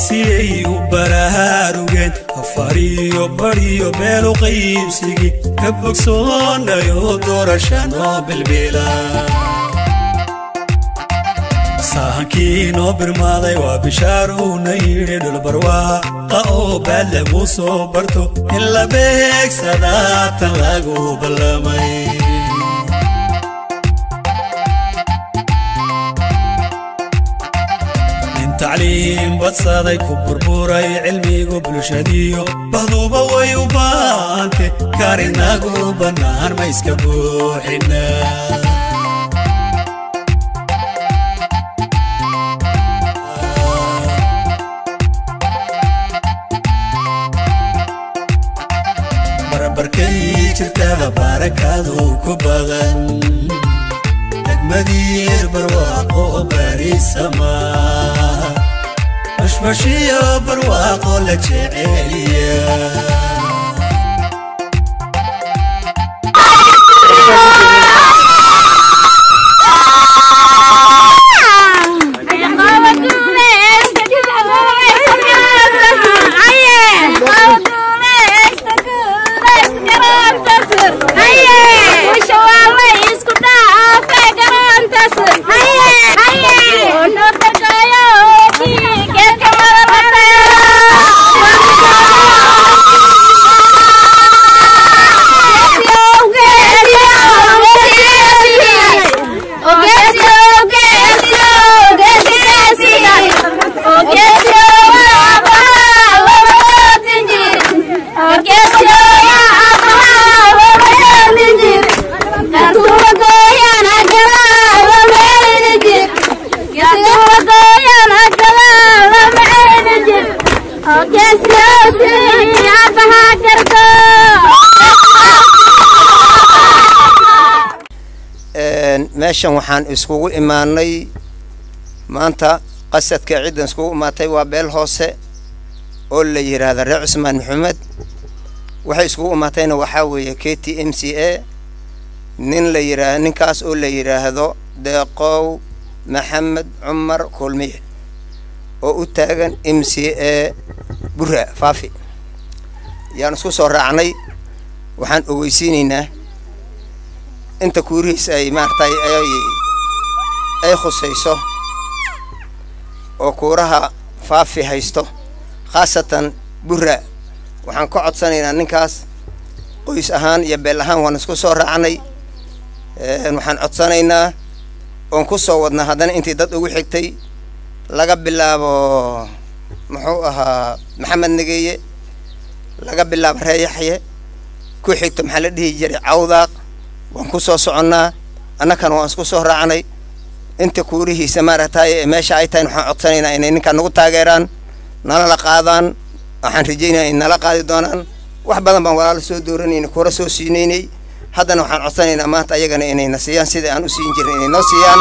siyay u baraarugeen afariyo bariyo beelu qaybsigii ka bogsoonayo doorasha noo bilbila sahankii noo birmaaday waa bishaarowna yidhi dhulbarwaaqa oo baad lagu soo barto in la beegsadaa tan lagu ballamay nin tacliim badsaday ku burburay cilmigu bulshadiyo bahduba way u baante karinagu bannaan ma iska buuxina barbarkay jirtaba barakadu ku badan degmadiir barwaaqo barisama bashbashiyo barwaaqo la jeceliya meeshan waxaan iskugu imaanay maanta qasadka ciddan iskugu imaatay waa beel hoose oo la yidhaahda reer cusmaan maxamed waxay iskugu imaatayna waxaa weeye k t m c a nin la yidhaah ninkaas oo la yidhaahdo deeqow maxamed cumar kulmiye oo u taagan m c a bura faafi yaan isku soo raacnay waxaan ogeysiinaynaa inta kuurihiis ay maaragtay ay ay khusayso oo kuuraha faafi haysto khaasatan bura waxaan ka codsanaynaa ninkaas qoys ahaan iyo beel ahaan waan isku soo raacnay waxaan codsanaynaa oon ku soo wadnaa haddana intii dad ugu xigtay laga bilaabo muxuu ahaa maxamed nageeye laga bilaabo reeyaxye ku xigto maxaa la dhihi jiray cawdaaq waan ku soo soconnaa annakana waan isku soo raacnay inta kuurihiisa maaragtay meesha ay tahay waxaan codsanaynaa inay ninkaan nagu taageeraan nala la qaadaan waxaan rajaynaya in nala qaadi doonaan wax badan baan walaalo soo dooranayna kuura soo siinaynay haddana waxaan codsanaynaa maanta ayagana inayna siiyaan sida aan u siin jirin inay noo siiyaan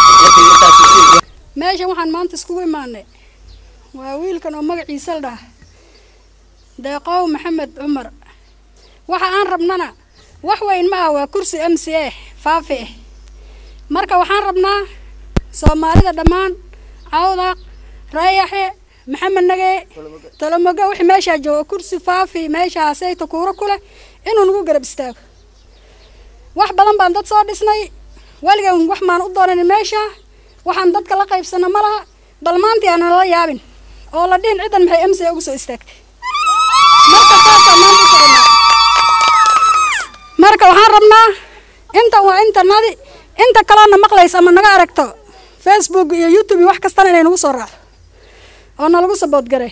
meeshan waxaan maanta iskugu imaanay waa wiilkan oo magaciisa la dhaha deeqow maxamed cumar waxa aan rabnana wax weyn ma ah waa kursi m c a faafi ah marka waxaan rabnaa soomaalida dhammaan cawdaq raayaxe maxamed nage tolomogo wixii meeshaa jooga kursi faafi meeshaasayta kuuro ku leh inuu nagu garab istaago wax badan baan dad soo dhisnay weligan wax maan u doonanin meesha waxaan dadka la qaybsana ma laha bal maantii aan nala yaabin oo la dhihin ciddan maxay m c a ugu soo istaagtay marka saasaa maanta u soconaa marka waxaan rabnaa intan waa intanadi inta kaloona maqlaysa ama naga aragto facebook iyo youtube iyo wax kastana inay nagu soo raacdo oo nalagu saboodgaray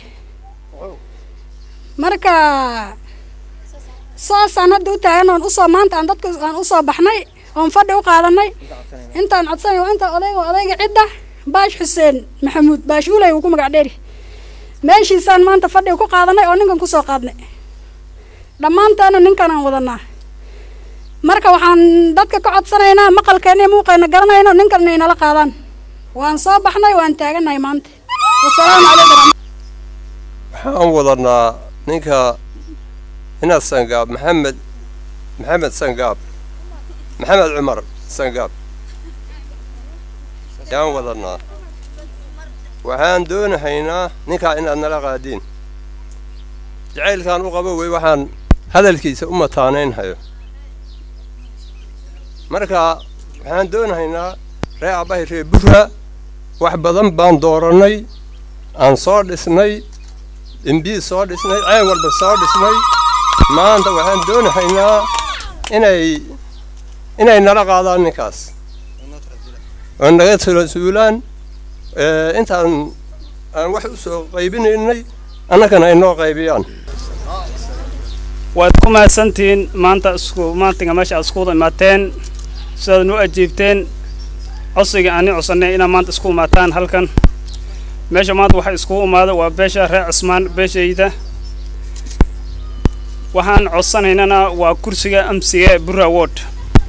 marka saasaan hadda u taagan oon usoo maanta aan dadka aan usoo baxnay oon fadhi u qaadanay intaan codsanay waa inta odayga odayga cidda baash xuseen maxamuud baash uley uu ku magac dheeri meeshiisaan maanta fadhiga ku qaadanay oo ninkan kusoo qaadnay dhammaanteena ninkan aan wadanaa marka waxaan dadka ka codsanaynaa maqalkeena iyo muuqeena garanayno ninkan inay nala qaadaan waan soo baxnay waan taagannahay maanta wasalaamu calaykum waxaan wadanaa ninka inaad sangaab maxamed maxamed sangaab maxamed cumar sangaab yaan wadanaa waxaan doonahaynaa ninkaa inaad nala qaadiin jacaylkaan u qabo wey waxaan hadalkiisa u mataanaynhayo marka waxaan doonahaynaa ree abbahay ree burra wax badan baan doorannay aan soo dhisnay imbii soo dhisnay ceen walba soo dhisnay maanta waxaan doonahaynaa inay inay nala qaadaan ninkaas oo naga talasuulaan intaan aan wax u soo qaybinaynay annagana ay noo qaybiyaan waad ku mahadsantihiin maanta isku maantiga meesha aad iskuwada imaateen sidaad noo ajiibteen codsiga aani codsannay inaad maanta isku imaataan halkan meesha maanta waxaa iskugu imaada waa beesha reer cismaan beeshayda waxaan codsanaynana waa kursiga amsiga burra ward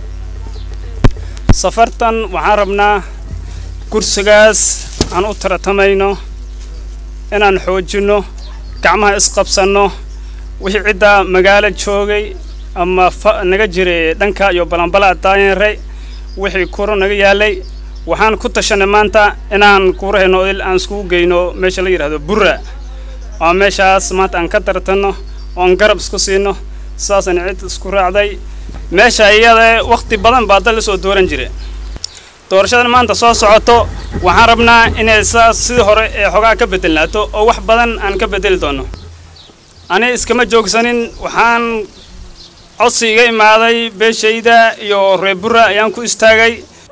safartan waxaan rabnaa kursigaas aan u taratamayno inaan xoojinno gacmaha isqabsanno wixii ciddaa magaalo joogay ama fa naga jiray dhanka iyo balanbala daayeenre wixii kuro naga yaalay waxaan ku tashanay maanta inaan kuurahayno odil aan iskugu geyno meesha la yidhahdo burra oo meeshaas maanta aan ka tartanno oon garab isku siino sidaasana cid isku raacday meesha iyada wakhti badan baa dal lasoo dooran jira doorashadan maanta soo socoto waxaan rabnaa inay saas sidii hore ee xogaa ka bedelnaato oo wax badan aan ka bedeli doono ani iskama joogsanin waxaan codsi iga imaaday beeshayda iyo reer burra ayaan ku istaagay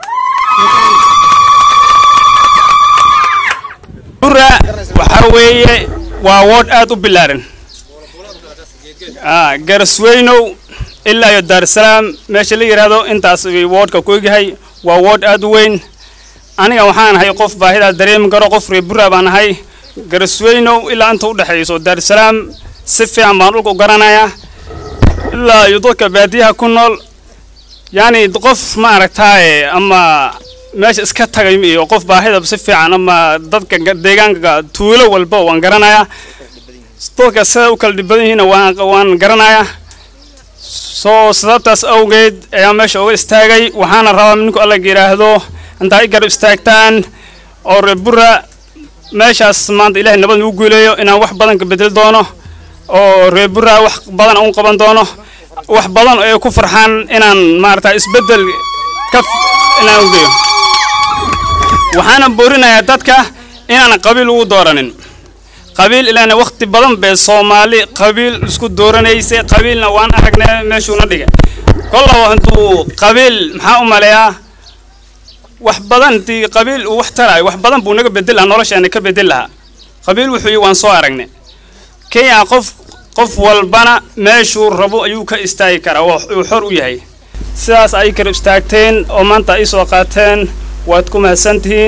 burra waxaa weeye waa woodh aad u bilaaran garasweynow ilaa iyo daarusalaam meesha la yidhaahdo intaas woodhka ku egyahay waa woodh aad u weyn aniga waxaan ahay qof baahidaa dareemi karo qof reer burra baan ahay garasweynow ilaa inta u dhexayso daarusalaam si fiican baan dhulka u garanayaa ilaa iyo dadka baadiyaha ku nool yacni qof ma aragtaaye ama meesha iska tagay iyo qof baahida si fiican ama dadka deegaanka tuulo walba waan garanayaa dadka sida u kala dhibadan yihiina waan waan garanayaa soo sababtaas awgeed ayaa meesha uga istaagay waxaana rabaa ninku alla yidhaahdo intaa i garab istaagtaan oo reer burra meeshaas maanta ilaahay nabad nagu guuleeyo inaan wax badan ka bedel doono oo reer burra wax badan u qaban doono wax badan ay ku farxaan inaan maarata isbeddel ka inaan u geeyo waxaana boorinayaa dadka inaan qabiil ugu dooranin qabiil ilaana wakhti badan bee soomaali qabiil isku dooranaysay qabiilna waan aragnay meeshuuna dhigay kollaba intuu qabiil maxaa u maleeyaa wax badan intii qabiil uu wax taraayo wax badan buu naga bedel lahaa noloshaana ka bedel lahaa qabiil wuxuu yi waan soo aragnay kenya qof qof walbana meeshuu rabo ayuu ka istaagi karaa uu xor u yahay sidaas ay kala istaagteen oo maanta ay soo qaateen waad ku mahadsantihiin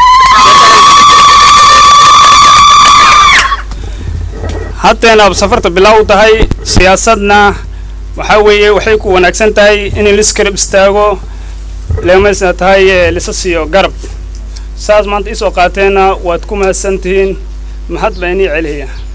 haddeena safarta bilaaw tahay siyaasadna waxaa weeye waxay ku wanaagsan tahay in liskarab istaago leemaysa tahay lisa siiyo garab saas maanta isoo qaateenna waad ku mahadsantihiin mahad baa inii celiya